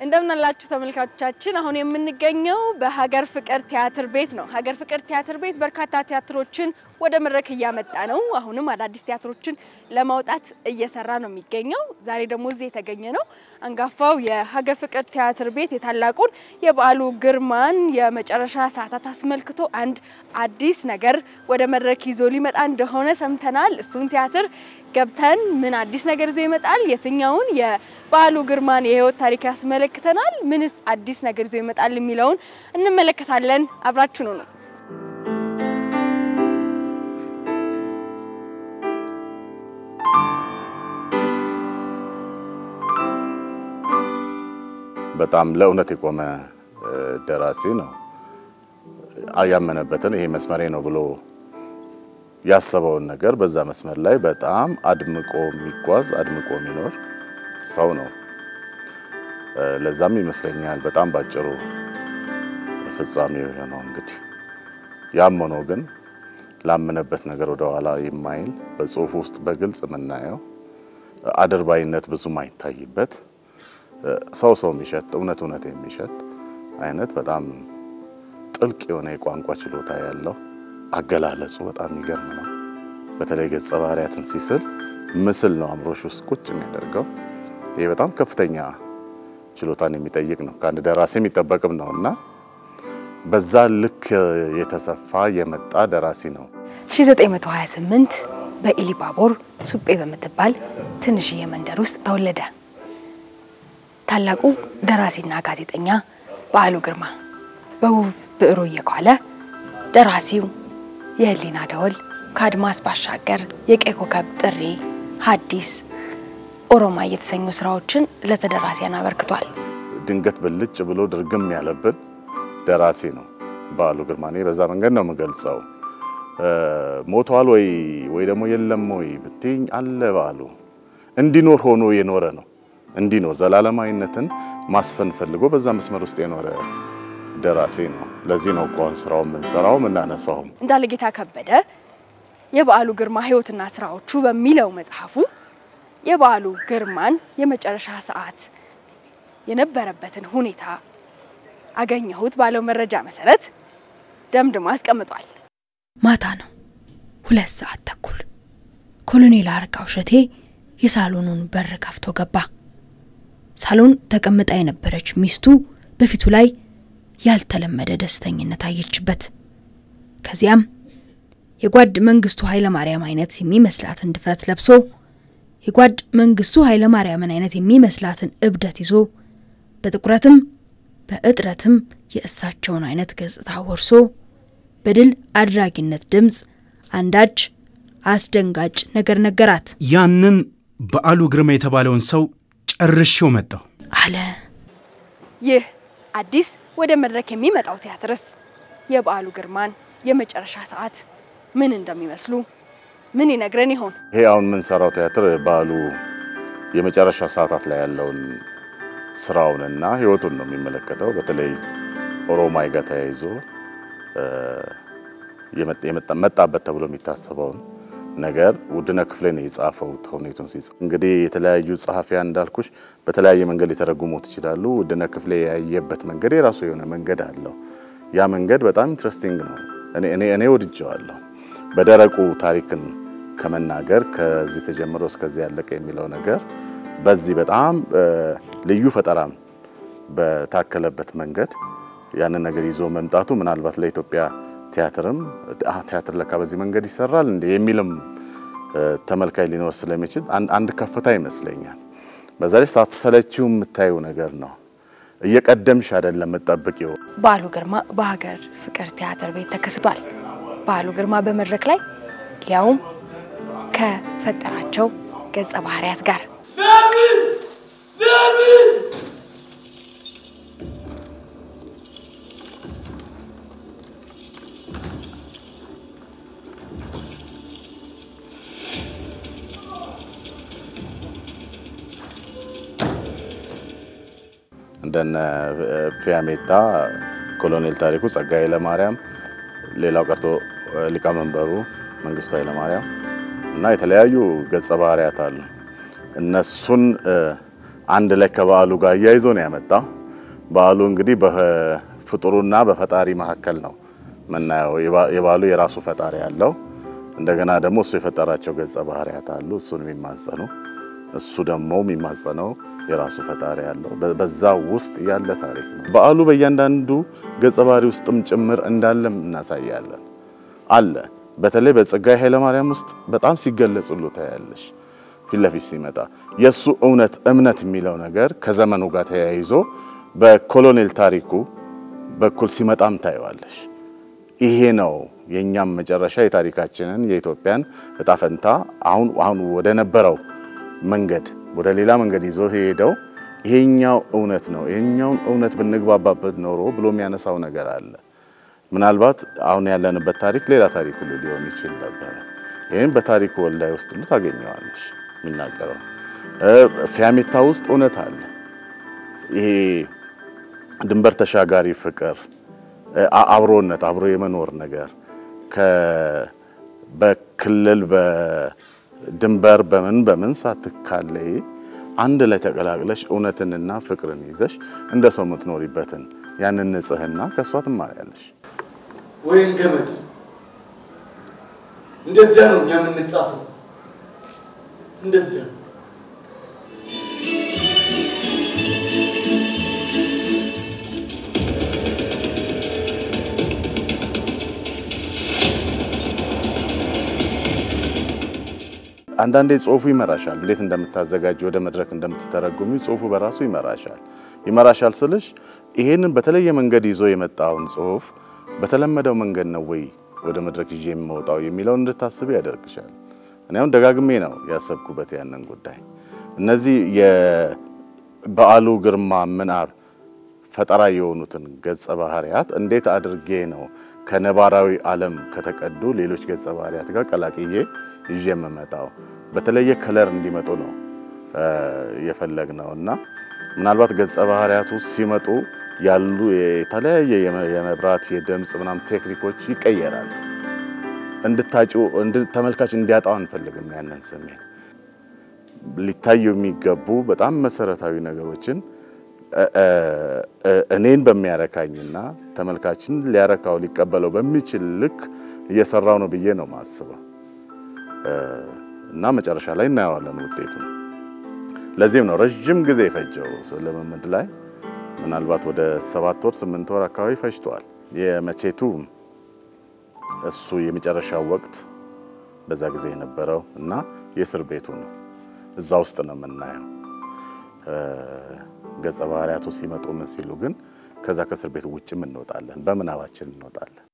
እንደምናላችሁ ተመልካቾቻችን፣ አሁን የምንገኘው በሀገር ፍቅር ቲያትር ቤት ነው። ሀገር ፍቅር ቲያትር ቤት በርካታ ቲያትሮችን ወደ መድረክ እያመጣ ነው። አሁንም አዳዲስ ቲያትሮችን ለማውጣት እየሰራ ነው የሚገኘው። ዛሬ ደግሞ እዚህ የተገኘ ነው አንጋፋው የሀገር ፍቅር ቲያትር ቤት የታላቁን የበዓሉ ግርማን የመጨረሻ ሰዓታት አስመልክቶ አንድ አዲስ ነገር ወደ መድረክ ይዞ ሊመጣ እንደሆነ ሰምተናል። እሱን ቲያትር ገብተን ምን አዲስ ነገር ይዞ ይመጣል፣ የትኛውን የበዓሉ ግርማን የህይወት ታሪክ ያስመለክተናል፣ ምንስ አዲስ ነገር ይዞ ይመጣል የሚለውን እንመለከታለን። አብራችሁ ነው ነው በጣም ለእውነት የቆመ ደራሲ ነው። ያመነበትን ይሄ መስመሬ ነው ብሎ ያሰበውን ነገር በዛ መስመር ላይ በጣም አድምቆ የሚጓዝ አድምቆ የሚኖር ሰው ነው። ለዛም ይመስለኛል በጣም ባጭሩ ፍጻሜው የሆነው እንግዲህ ያም ሆኖ ግን ላመነበት ነገር ወደ ኋላ የማይል በጽሁፍ ውስጥ በግልጽ የምናየው አድርባይነት ብዙም አይታይበት ሰው ሰው የሚሸት እውነት እውነት የሚሸት አይነት በጣም ጥልቅ የሆነ የቋንቋ ችሎታ ያለው አገላለጹ በጣም የሚገርም ነው። በተለይ ገጸ ባህሪያትን ሲስል ምስል ነው አእምሮሽ ውስጥ ቁጭ የሚያደርገው። ይህ በጣም ከፍተኛ ችሎታን የሚጠይቅ ነው፣ ከአንድ ደራሲ የሚጠበቅም ነው እና በዛ ልክ የተሰፋ የመጣ ደራሲ ነው። 1928 በኢሊባቦር ሱጴ በምትባል ትንሽዬ መንደር ውስጥ ተወለደ። ታላቁ ደራሲና ጋዜጠኛ በዓሉ ግርማ በውብ ብዕሩ እየኳለ ደራሲው የህሊና ደወል፣ ከአድማስ ባሻገር፣ የቀይ ኮከብ ጥሪ፣ ሐዲስ፣ ኦሮማይ የተሰኙ ስራዎችን ለተደራሲያን አበርክቷል። ድንገት ብልጭ ብሎ ድርግም ያለብን ደራሲ ነው በዓሉ ግርማ። እኔ በዛ መንገድ ነው የምገልጸው። ሞቷል ወይ ወይ ደግሞ የለም ወይ ብትይኝ አለ በዓሉ እንዲኖር ሆኖ የኖረ ነው እንዲኖር ዘላለማዊነትን ማስፈን ፈልጎ በዛ መስመር ውስጥ የኖረ ደራሲ ነው። ለዚህ ነው እኮ አሁን ስራውን የምንሰራው የምናነሳውም። እንዳለጌታ ከበደ የበዓሉ ግርማ ህይወትና ስራዎቹ በሚለው መጽሐፉ የበዓሉ ግርማን የመጨረሻ ሰዓት የነበረበትን ሁኔታ አገኘሁት ባለው መረጃ መሰረት ደምድሞ አስቀምጧል። ማታ ነው፣ ሁለት ሰዓት ተኩል። ኮሎኔል አርጋው እሸቴ የሳሎኑን በር ከፍቶ ገባ። ሳሎን ተቀምጣ የነበረች ሚስቱ በፊቱ ላይ ያልተለመደ ደስተኝነት አየችበት። ከዚያም የጓድ መንግስቱ ኃይለ ማርያም አይነት የሚመስላትን ድፈት ለብሶ የጓድ መንግስቱ ኃይለ ማርያምን አይነት የሚመስላትን እብደት ይዞ በጥቁረትም በእጥረትም የእሳቸውን አይነት ገጽታ ወርሶ በድል አድራጊነት ድምፅ አንዳች አስደንጋጭ ነገር ነገራት። ያንን በዓሉ ግርማ የተባለውን ሰው ጨርሼው መጣሁ አለ። ይህ አዲስ ወደ መድረክ የሚመጣው ቲያትርስ የበዓሉ ግርማን የመጨረሻ ሰዓት ምን እንደሚመስሉ ምን ይነግረን ይሆን? ይሄ አሁን የምንሰራው ቲያትር በዓሉ የመጨረሻ ሰዓታት ላይ ያለውን ስራውንና ህይወቱን ነው የሚመለከተው። በተለይ ኦሮማይ ጋር ተያይዞ መጣበት ተብሎ የሚታሰበውን ነገር ውድነህ ክፍሌ ነው የጻፈው። ተውኔቱን ሲጽፍ እንግዲህ የተለያዩ ጸሐፊያን እንዳልኩሽ በተለያየ መንገድ ሊተረጉሙት ይችላሉ። ውድነህ ክፍሌ ያየበት መንገድ የራሱ የሆነ መንገድ አለው። ያ መንገድ በጣም ኢንትረስቲንግ ነው። እኔ እኔ እኔ ወድጀዋለሁ። በደረቁ ታሪክን ከመናገር ከዚህ ተጀምሮ እስከዚህ ያለቀ የሚለው ነገር በዚህ በጣም ልዩ ፈጠራም በታከለበት መንገድ ያንን ነገር ይዞ መምጣቱ ምናልባት ለኢትዮጵያ ቲያትርም ቲያትር ለካ በዚህ መንገድ ይሰራል እንደ የሚልም ተመልካይ ሊኖር ስለሚችል አንድ ከፍታ ይመስለኛል። በዛ ላይ ሳትሰለችው የምታየው ነገር ነው። እየቀደምሽ አይደለም የምትጠብቂው። በዓሉ ግርማ በሀገር ፍቅር ቲያትር ቤት ተከስቷል። በዓሉ ግርማ በመድረክ ላይ ሊያውም ከፈጠራቸው ገጸ ባህሪያት ጋር እንደነ ፊያሜታ፣ ኮሎኔል ታሪኩ፣ ጸጋዬ ለማርያም፣ ሌላው ቀርቶ ሊቀመንበሩ መንግስቱ ኃይለማርያም እና የተለያዩ ገጸ ባህሪያት አሉ። እነሱን አንድ ላይ ከበዓሉ ጋር እያይዞ ነው ያመጣው። በዓሉ እንግዲህ በፍጡሩና በፈጣሪ መካከል ነው ምናየው። የበዓሉ የራሱ ፈጣሪ ያለው እንደገና ደግሞ እሱ የፈጠራቸው ገጸ ባህሪያት አሉ። እሱን የሚማጸኑ እሱ ደግሞ የሚማጸነው የራሱ ፈጣሪ ያለው በዛ ውስጥ ያለ ታሪክ ነው። በዓሉ በእያንዳንዱ ገጸ ባህሪ ውስጥም ጭምር እንዳለም እናሳያለን አለ። በተለይ በጸጋዬ ኃይለማርያም ውስጥ በጣም ሲገለጽ ሁሉ ታያለሽ። ፊት ለፊት ሲመጣ የእሱ እውነት እምነት የሚለው ነገር ከዘመኑ ጋር ተያይዞ በኮሎኔል ታሪኩ በኩል ሲመጣም ታየዋለሽ። ይሄ ነው የእኛም መጨረሻ የታሪካችንን የኢትዮጵያን እጣ ፈንታ አሁን አሁን ወደ ነበረው መንገድ ወደ ሌላ መንገድ ይዞ ሄደው ይሄኛው እውነት ነው፣ ይሄኛውን እውነት ብንግባባበት ኖሮ ብሎ የሚያነሳው ነገር አለ። ምናልባት አሁን ያለንበት ታሪክ ሌላ ታሪክ ሁሉ ሊሆን ይችል ነበረ። ይህም በታሪኩ ወልዳይ ውስጥ ሁሉ ታገኘዋለሽ የሚናገረው። ፊያሜታ ውስጥ እውነት አለ። ይሄ ድንበር ተሻጋሪ ፍቅር፣ አብሮነት፣ አብሮ የመኖር ነገር በክልል በድንበር በምን በምን ሳትካለይ አንድ ላይ ተቀላቅለሽ እውነትንና ፍቅርን ይዘሽ እንደ ሰው የምትኖሪበትን ያንን ንጽህና ከእሷ ትማሪያለሽ። ወይም ገመድ እንደዚያ ነው እኛ የምንጻፈው። እንደዚያ አንዳንዴ ጽሁፉ ይመራሻል። እንዴት እንደምታዘጋጅ ወደ መድረክ እንደምትተረጉሚ ጽሁፉ በራሱ ይመራሻል። ይመራሻል ስልሽ ይሄንን በተለየ መንገድ ይዞ የመጣውን ጽሁፍ በተለመደው መንገድ ነው ወይ ወደ መድረክ ይዤ የምወጣው የሚለውን እንድታስብ ያደርግሻል። እኔ አሁን ደጋግሜ ነው ያሰብኩበት ያንን ጉዳይ። እነዚህ የበዓሉ ግርማ ምናብ ፈጠራ የሆኑትን ገጸ ባህሪያት እንዴት አድርጌ ነው ከነባራዊ ዓለም ከተቀዱ ሌሎች ገጸ ባህሪያት ጋር ቀላቅዬ ይዤ የምመጣው በተለየ ከለር እንዲመጡ ነው የፈለግ ነው እና ምናልባት ገጸ ባህሪያቱ ሲመጡ ያሉ የተለያየ የመብራት የድምፅ ምናምን ቴክኒኮች ይቀየራሉ። እንድታጩ ተመልካች እንዲያጣው አንፈልግም። ያንን ስሜት ሊታዩ የሚገቡ በጣም መሰረታዊ ነገሮችን እኔን በሚያረካኝና ተመልካችን ሊያረካው ሊቀበለው በሚችል ልክ እየሰራው ነው ብዬ ነው ማስበው እና መጨረሻ ላይ እናየዋለን ውጤቱ። ለዚህም ነው ረዥም ጊዜ የፈጀው ልምምድ ላይ ምናልባት ወደ ሰባት ወር ስምንት ወር አካባቢ ፈጅቷል። የመቼቱ እሱ የመጨረሻው ወቅት በዛ ጊዜ የነበረው እና የእስር ቤቱ ነው። እዛ ውስጥ ነው የምናየው። ገጸ ባህሪያቱ ሲመጡ ምን ሲሉ ግን ከዛ ከእስር ቤቱ ውጭም እንወጣለን፣ በምናባችን እንወጣለን።